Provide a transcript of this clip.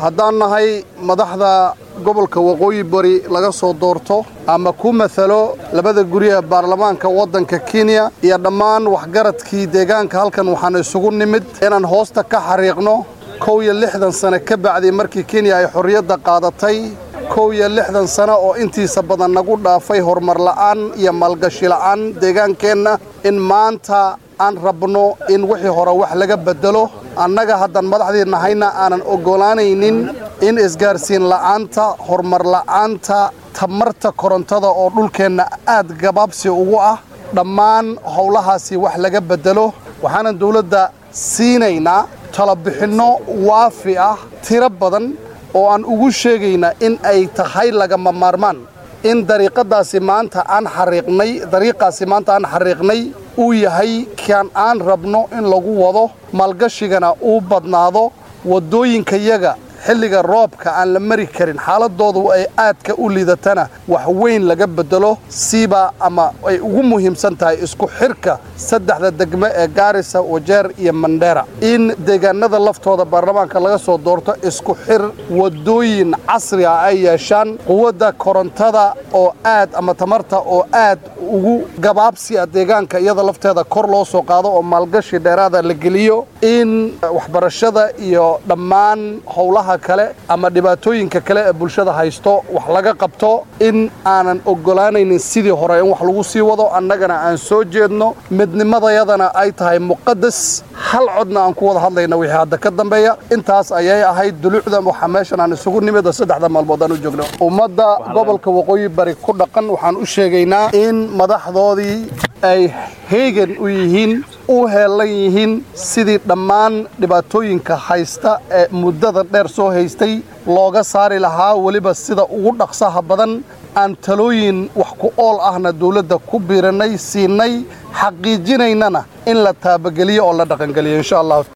haddaan nahay madaxda gobolka waqooyi bari laga soo doorto ama ku matalo labada guri ee baarlamaanka waddanka kenya iyo dhammaan waxgaradkii deegaanka halkan waxaan isugu nimid inaan hoosta ka xariiqno kow iyo lixdan sano ka bacdii markii kenya ay xorriyadda qaadatay kow iyo lixdan sano oo intiisa badan nagu dhaafay horumar la'aan iyo maalgashi la'aan deegaankeenna in maanta aan rabno in wixii hore wax laga beddelo annaga haddaan madaxdii nahayna aanan oggolaanaynin in isgaarsiin la'aanta horumar la'aanta tamarta korontada oo dhulkeenna aad gabaabsi ugu ah dhammaan howlahaasi wax laga beddelo waxaanan dawladda siinaynaa talabixinno waafi ah tiro badan oo aan ugu sheegaynaa in ay tahay lagama maarmaan in dariiqadaasi maanta aan xariiqnay dariiqaasi maanta aan xariiqnay uu yahay kan aan rabno in lagu wado maalgashigana uu badnaado waddooyinkayaga xilliga roobka aan la mari karin xaaladoodu ay aadka u liidatana wax weyn laga beddelo siiba ama ay ugu muhiimsan tahay isku xirka saddexda degmo ee gaarisa wajeer iyo mandheera in deegaanada laftooda baarlamaanka laga soo doorto isku xir waddooyin casri ah ay yeeshaan quwadda korontada oo aad ama tamarta oo aad ugu gabaabsi ah deegaanka iyada lafteeda kor loo soo qaado oo maalgashi dheeraada la geliyo in waxbarashada iyo dhammaan howlaha kale ama dhibaatooyinka kale ee bulshada haysto wax laga qabto in aanan oggolaanaynin sidii hore in wax lagu sii wado annagana aan soo jeedno midnimadayadana ay tahay muqadas hal codna aan ku wada hadlayna wixii hadda ka dambeeya intaas ayay ahayd dulucda waxaa meeshan aan isugu nimid oo saddexda maalmood aan u joogno ummadda gobolka waqooyi bari ku dhaqan waxaan u sheegaynaa in madaxdoodii ay heegan u yihiin u heellan yihiin sidii dhammaan dhibaatooyinka haysta ee muddada dheer soo haystay looga saari lahaa weliba sida ugu dhaqsaha badan aan talooyin wax ku ool ahna dawladda ku biirannay siinay xaqiijinaynana in la taabageliyo oo la dhaqangeliyo insha allah